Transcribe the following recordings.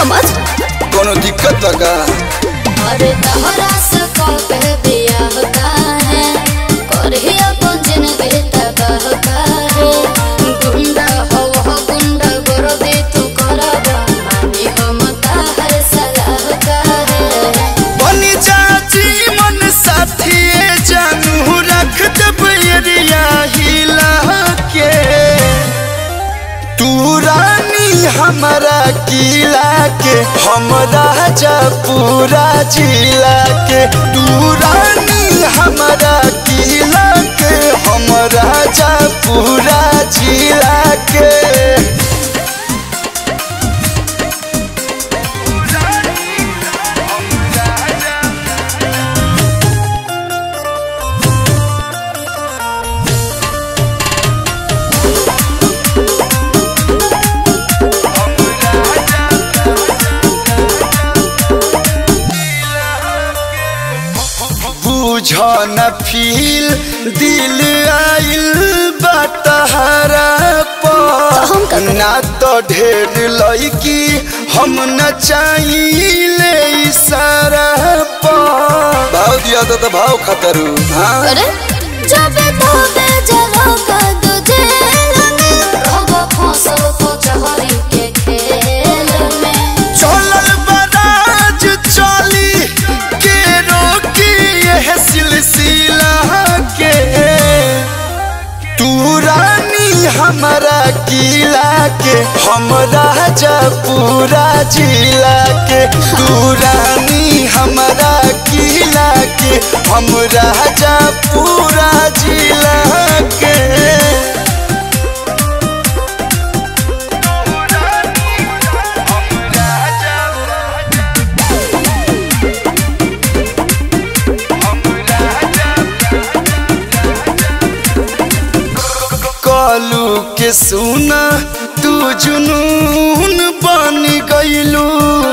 समझ कोनो दिक्कत लगा अरे तहरा से कबे बिया होता है करही अपन जिंदगी तबाह का है गुंडा हो हो गुंडा कर दे तू करबा मानी हम ताहर सलाह का है बनी चाची मन साथी जानू रख दब एरिया हिला के तू रानी हमारा किला के हम राजा पूरा जिला के तू रानी हमारा किला के हम राजा पूरा जिला के बुझ न फील दिल आइल बतहरा हम का पर करी? ना तो ढेर लड़की हम न चाहिए इशारा पर भाव दिया तो, तो भाव खतरू हाँ अरे जब तोबे जलो का तुझे लगे रहो फंसल को चहरी के खेल में चलल बराज चली के रोकी यह सिलसिला के तू रानी हमारा किला के हम राजा पूरा जिला के तू रानी हमारा किला के हम राजा पूरा जिला के कालू के सुना तू जुनून बन गईलू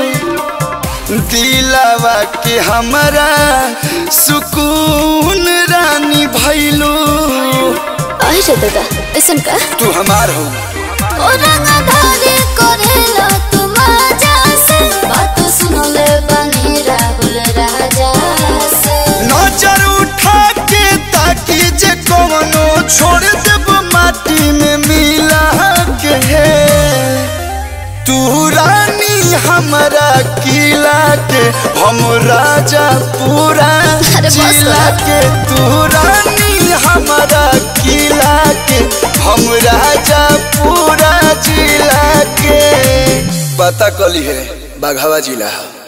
दिलावा के हमारा सुकून रानी भैलू आई रे दादा ऐसन का तू हमार हो ओ रंगधारी करेला तुम आजा से बात सुन ले बनी राहुल राजा से नजर उठा के ताकि जे कवनो छोड़ देब माटी में मिला के तू रानी हमारा किला के हम राजा पूरा अरे बस जिला कर। के तू रानी हमारा किला के हम राजा पूरा जिला के पता कली है बाघावा जिला है